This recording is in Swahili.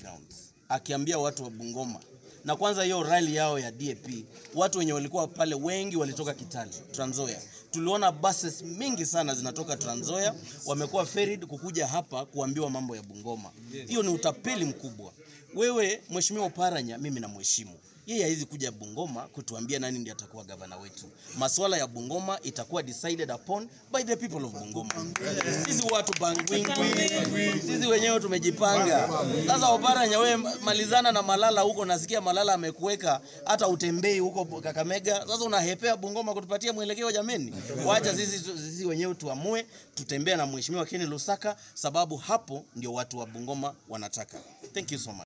grounds akiambia watu wa Bungoma na kwanza hiyo rally yao ya DAP, watu wenye walikuwa pale wengi walitoka Kitale, Trans Nzoia. Tuliona buses mingi sana zinatoka Trans Nzoia, wamekuwa ferried kukuja hapa kuambiwa mambo ya Bungoma. Hiyo ni utapeli mkubwa. Wewe Mheshimiwa Oparanya, mimi namheshimu yeye hawezi kuja Bungoma kutuambia nani ndiye atakuwa gavana wetu. Masuala ya Bungoma itakuwa decided upon by the people of Bungoma. Sisi watu bangwingwi, sisi wenyewe tumejipanga. Sasa Oparanya, wewe malizana na Malala huko, nasikia Malala amekuweka hata utembei huko Kakamega. Sasa unahepea Bungoma kutupatia mwelekeo jameni? Wacha sisi, sisi wenyewe tuamue, tutembea na Mheshimiwa Ken Lusaka, sababu hapo ndio watu wa Bungoma wanataka. Thank you so much.